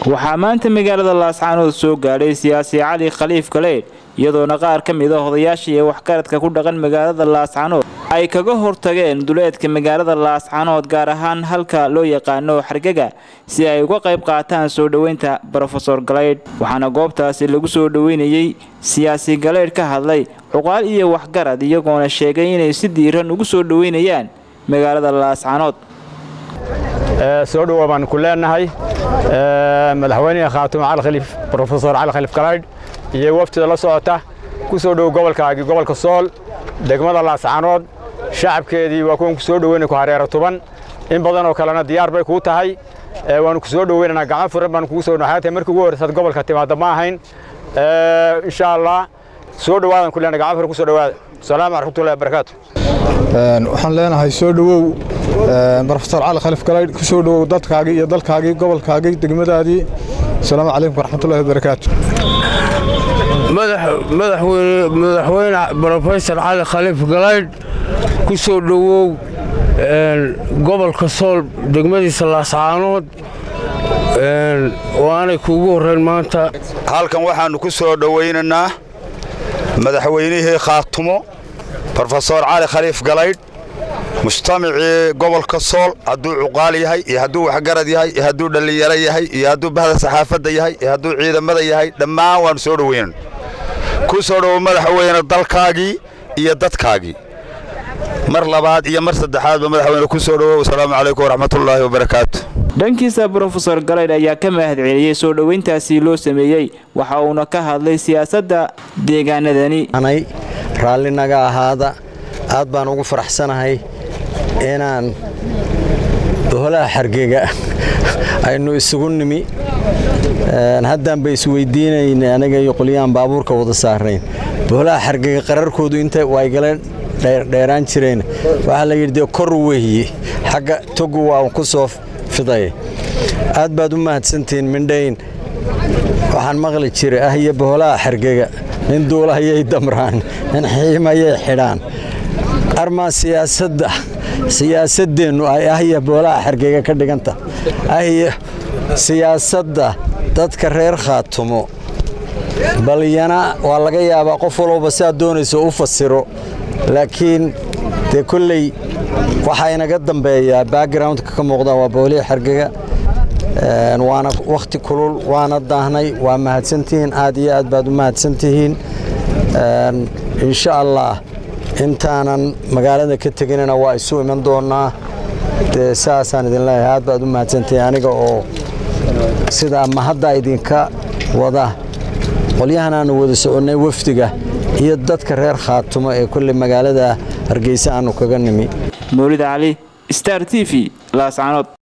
waxaa maanta magaalada laascaanood soo gaadhay siyaasi cali khaliif galeydh iyadoona qaar ka mid a odayaasha iyo waxgaradka ku dhaqan magaalada laascaanood ay kaga hortageen duleedka magaalada laascaanood gaar ahaan halka loo yaqaano xargaga si ay uga qayb qaataan soo dhoweynta brofesor galeydh waxaana goobtaasi lagu soo dhoweynayey siyaasi galeydh ka hadlay cuqaal iyo waxgarad iyagoona sheegay inay si diiran ugu soo dhoweynayaan magaalada laascaanood soo dhowa baan ku leenahay madaxweyneha khaatume cali khaliif brofesor cali khaliif galaydh iyo waftida la socota ku soo dhow gobolkaagii gobolka sool degmada laascaanood shacabkeedii waa kuwan ku soo dhoweynay ku hareero tuban in badan oo kalena diyaar bay kuu tahay waanu ku soo dhoweynaynaa gacmo furan baanu kugu soo dhawaatay markii ugu horreysaad gobolka timaadda ma ahayn insha allah soo dhowaadan ku leenahay gacmo furan ku soo dhowaada asalaamu raxmatullahi wabarakaatu waxaan leenahay soo dhowow brofesor cali khaliif galaydh ku soo dhowow dadkaagii iyo dalkaagii gobolkaagii degmadaadii asalaamu calaykum waraxmatullahi wabarakaatu madaxweyne brofesor cali khaliif galaydh ku soo dhowow gobolka sool degmadiisa laascaanood oo aanay kuugu horrayn maanta halkan waxaannu ku soo dhowaynaynaa madaxweynihii khaatumo brofesor cali khaliif galaydh mujtamacii gobolka sool hadduu cuqaal yahay iyo hadduu waxgarad yahay iyo hadduu dhallinyaro yahay iyo hadduu bahda saxaafadda yahay iyo hadduu ciidamada yahay dhammaan waannu soo dhoweynan ku soo dhowow madaxweyne dalkaagii iyo dadkaagii mar labaad iyo mar saddexaadba madaxweyne ku soo dhowow asalaamu calaykum waraxmatullaahi wabarakaatu dhankiisa brofesor galaydh ayaa ka mahad celiyey soo dhoweyntaasi loo sameeyey waxa uuna ka hadlay siyaasadda deegaanadani raalli naga ahaada aad baan ugu faraxsanahay inaan boholaha xargega aynu isugu nimi haddaanba isweydiinayn aniga iyo qolyahan baabuurka wada saarayn boholaha xargega qararkoodu inta waygala dheeraan jireen waxaa la yidhi dee kor weeye xagga togu waa ku soo fiday aad baad u mahadsantihiin mindhayn waxaan maqli jiray ah iyo boholaha xargega nin duulahayay damraan nin xiimayay xidhaan armaa siyaasadda siyaasaddeennu ay ahya boolaha xargega ka dhiganta ahya siyaasadda dadka reer khaatumo balyana waa laga yaabaa qof walowba siaad doonayso u fasiro laakiin dee kolley waxaa inaga dambeeyaa backgroundka ka muuqda waa boolihii xargega waana wakhti kulul waana daahnay waa mahadsantihiin aad iyo aad baad u mahadsantihiin insha allah intaanan magaalada ka teginina waa isu iman doonnaa dee saasaan idin leeyahay aad baad u mahadsantihiin aniga oo sidaa mahadda idinka wada qolyahan aanu wada soconnay wafdiga iyo dadka reer khaatumo ee kolley magaalada hargeysa aanu kaga nimi mawlid cali star t v laascaanood